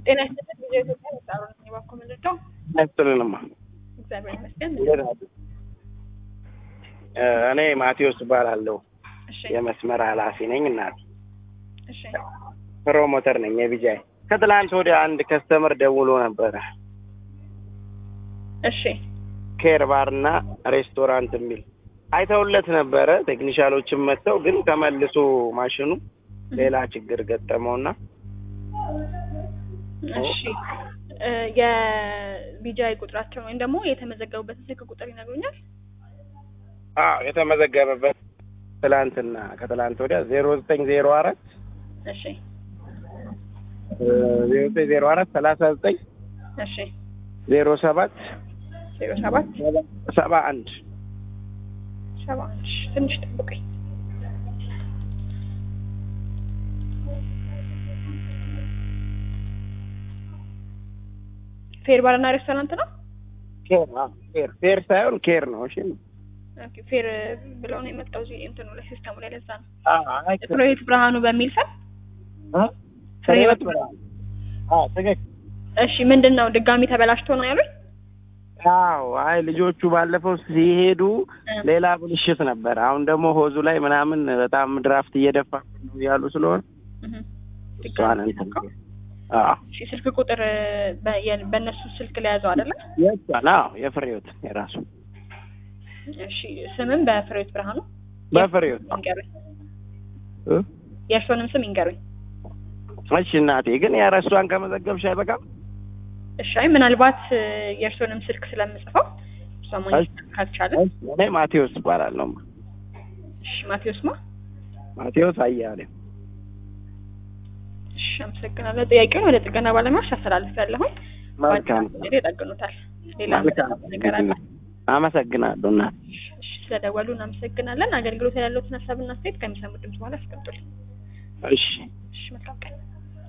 ጤና ይስጥልን ጊዜ ኢትዮጵያ በጣም ነው የባኮ ምንድነው? አይስጥልንማ እግዚአብሔር ይመስገን። እንዴት ናችሁ? እኔ ማቴዎስ እባላለሁ እሺ የመስመር ኃላፊ ነኝ። እናት እሺ ፕሮሞተር ነኝ የቢጃይ። ከትላንት ወዲያ አንድ ከስተመር ደውሎ ነበረ እሺ ኬር ባርና ሬስቶራንት የሚል አይተውለት ነበረ። ቴክኒሻሎችም መጥተው ግን ተመልሶ ማሽኑ ሌላ ችግር ገጠመውና እሺ እ የቢጃይ ቁጥራቸው ወይም ደግሞ የተመዘገቡበትን ስልክ ቁጥር ይነግሩኛል? አዎ የተመዘገበበት ትላንትና ከትላንት ወዲያ ዜሮ ዘጠኝ ዜሮ አራት እሺ ዜሮ ዘጠኝ ዜሮ አራት ሰላሳ ዘጠኝ እሺ ዜሮ ሰባት ዜሮ ሰባት ሰባ አንድ ሰባ እሺ ትንሽ ጠብቀኝ። ፌር ባርና ሬስቶራንት ነው? ኬር አዎ፣ ኬር ፌር ሳይሆን ኬር ነው። እሺ ኦኬ ፌር ብለው ነው የመጣው እዚህ እንትኑ ላይ ሲስተሙ ላይ ለዛ ነው። አዎ፣ አይ ፍሬህይወት ብርሃኑ በሚል ሰው እ? ፍሬህይወት አዎ ትክክል። እሺ ምንድን ነው ድጋሚ ተበላሽቶ ነው ያሉኝ? አዎ አይ ልጆቹ ባለፈው ሲሄዱ እ። ሌላ ብልሽት ነበር። አሁን ደግሞ ሆዙ ላይ ምናምን በጣም ድራፍት እየደፋ ነው ያሉ ስለሆነ እህ እሷን እንትን አዎ እሺ ስልክ ቁጥር በ- የ- በእነሱ ስልክ ላይ ያዘው አይደለ? የእሷን አዎ የፍሬዎት የራሱ እሺ ስምም በፍሬህይወት ብርሃኑ በፍሬዎት ይንገሩኝ። እ? የእርሶንም ስም ይንገሩኝ። እሺ እናቴ ግን የረሷን ከመዘገብሽ አይበቃም? እሺ አይ ምናልባት እ፣ የእርሶንም ስልክ ስለምጽፈው እሷ እሺ። ማግኘት ካልቻለን እሺ፣ እኔ ማቴዎስ እባላለሁ። እሺ ማቴዎስ ማ ማቴዎስ አያሌው እሺ አመሰግናለሁ። ጥያቄውን ወደ ጥገና ባለሙያዎች አስተላልፌያለሁኝ። መልካም ባለሙያዎች ይጠግኑታል። ሌላ መልካም ነገር አለ? አመሰግናለሁ እናት እሺ ስለደወሉ እናመሰግናለን። አገልግሎት ያለዎትን ሀሳብና አስተያየት ከሚሰሙት ድምጽ በኋላ አስቀምጡልኝ። እሺ እሺ መልካም ቀን።